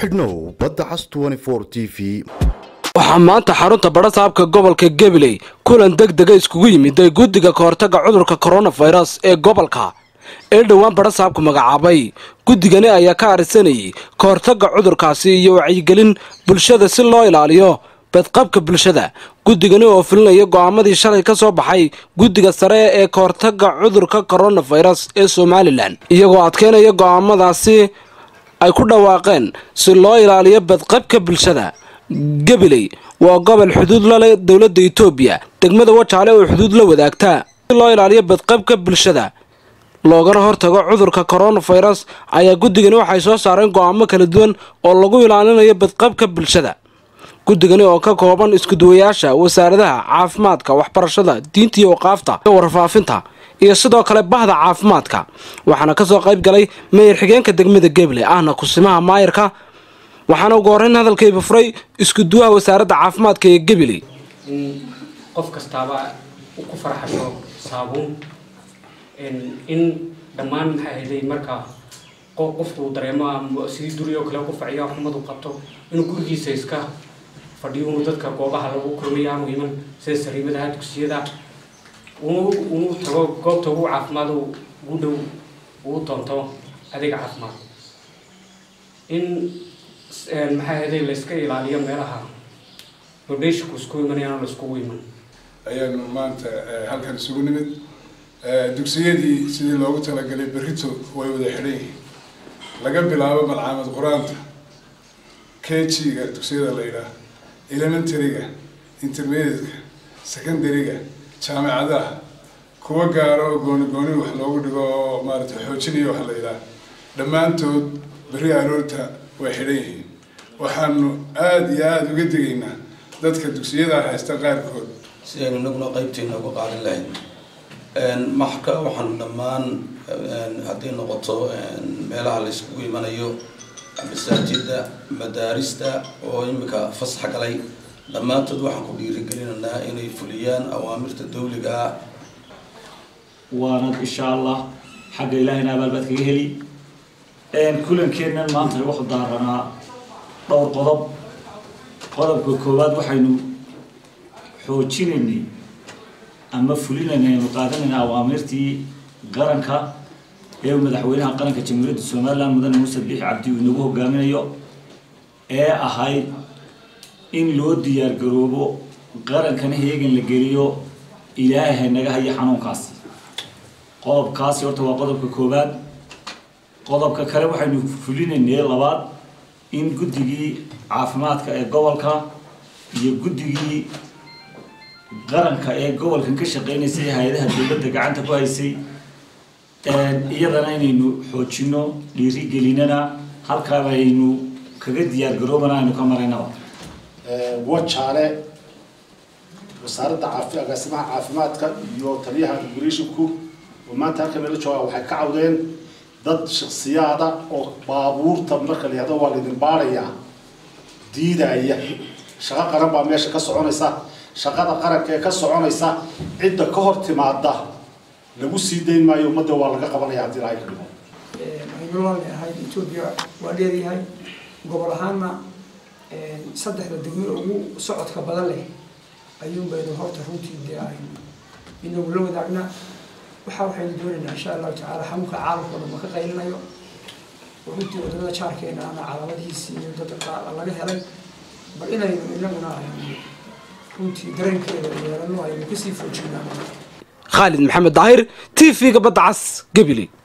xidhnow badda cas t v waxaa maanta xarunta badhasaabka gobolka gabiley kulan deg dega iskugu yimiday guddiga kahortaga cudurka koronafirus ee gobolka ee dhowaan badhasaabku magacaabay guddigani ayaa ka arisanayay kahortaga cudurkaasi iyo wacyigelin bulshada si loo ilaaliyo badqabka bulshada guddigani oo fulinaya go'aamadii shalay ka soo baxay guddiga sare ee kahortaga cudurka koronafirus ee somalilan iyagoo adkeynaya go'aamadaasi ay ku dhawaaqeen si loo ilaaliyo badqabka bulshada gabiley waa gobol xuduud la leh dowladda etoobiya degmada wajaale oo xuduud la wadaagtaa si loo ilaaliyo badqabka bulshada loogana hortago cudurka koronafirus ayaa guddigani waxay soo saareen go'aamo kala duwan oo lagu ilaalinayo badqabka bulshada guddigani oo ka kooban iskuduwayaasha wasaaradaha caafimaadka waxbarashada diinta iyo waqaafta warfaafinta iyo sidoo kale bahda caafimaadka waxaana kasoo qayb galay meyer xigeenka degmada gabiley ahna kusimaha maayarka waxaana ugu horreyn hadalkayba furay iskuduwaha wasaaradda caafimaadka ee gabiley in qof kastaaba ku farxasho saabuun in dhammaan maxay ahayday marka qofku dareemo sidii duri oo kale ku faciyo xumadu qabto inuu gurigiisa iska fadhiyo unu dadka goobaha lagu kulmaya aanu iman sida sariimadaha dugsiyada unu tago goobta ugu caafimaad ugu dhow uu doonto adeeg caafimaad in maxay ahayday layska ilaaliyo meelaha dondationku isku imanayaan laiskugu iman ayaanu maanta halkan isugu nimid dugsiyadii sidii loogu talagalay berrito way wada xidhan yihiin laga bilaabo malcaamad qur-aanta kg-ga dugsiyada la yidhaah elementaryga intermediateka secondaryga jaamicadaha kuwa gaaro oo gooni gooni wax loogu dhigo oo maarata xoojinayo waxa la yidhaah dhammaantood berri aroorta way xidhan yihiin waxaanu aada iyo aada uga digaynaa dadka dugsiyadaa haysta qaarkood si aynu inaguna qaybteena uga qaadan lahayn marka waxaanu dhammaan hadday noqoto meelaha la iskugu imanayo masaajida madaarista oo imika fasax galay dhammaantood waxaan ku dhiirigelinaynaa inay fuliyaan awaamirta dawliga ah waana insha allah xagga ilaahayna abaalbaad kaga heli kulankeennan maanta wuxuu daaranaa dhowr qodob qodobka koowaad waxaynu xoojinaynay ama fulinaynay aynu qaadanayna awaamirtii qaranka ee madaxweynaha qaranka jamhuuriyadda somalilan mudane muuse biixi cabdi uu inagu hogaaminayo ee ahayd in loo diyaar garoobo qarankana heegan la geliyo ilaahay naga haya xanuunkaasi qodobkaasi horta waa qodobka koowaad qodobka kale waxaynu fulinaynay labaad in guddigii caafimaadka ee gobolka iyo guddigii qaranka ee gobolkan ka shaqeynaysay hay-adaha dowladda gacanta ku haysay iyadana inaynu xoojino dhiirigelinana halkaaba aynu kaga diyaar garoobana aynu ka maraynaba wajaale wasaaradda caafi agaasimaha caafimaadka iyo taliyaha immigration-ku oo maanta halkan nala jooga waxay ka cawdeen dad shaksiyaada oo baabuurta marka la yihahdo waa laydin baarayaa diidaya shaqo qaran baa meesha ka soconaysa shaqada qaranka ee ka soconaysa cidda ka hor timaada lagu sii dayn maayo ummadda waa laga qabanaya haddii ilahay ka dhigo aynulaan ahayd etoobiya waa dheeryahay gobol ahaanna saddexda degmo ugu socodka badan leh ayuun baynu horta runtii dee aynu inagu la wadaagna waxaa waxaynu doonaynaa insha allahu tacaala xanuunka caalamka o dhan ma ka qaylinayo runtii wadamada jaarkeena ana calaamadihiisii iyo dadka laga helay bal inaynu inaguna aynu runtii dareenkeeda yeelano aynu kasii foojinaan khaalid maxamed daahir t v-ga badda cas gabiley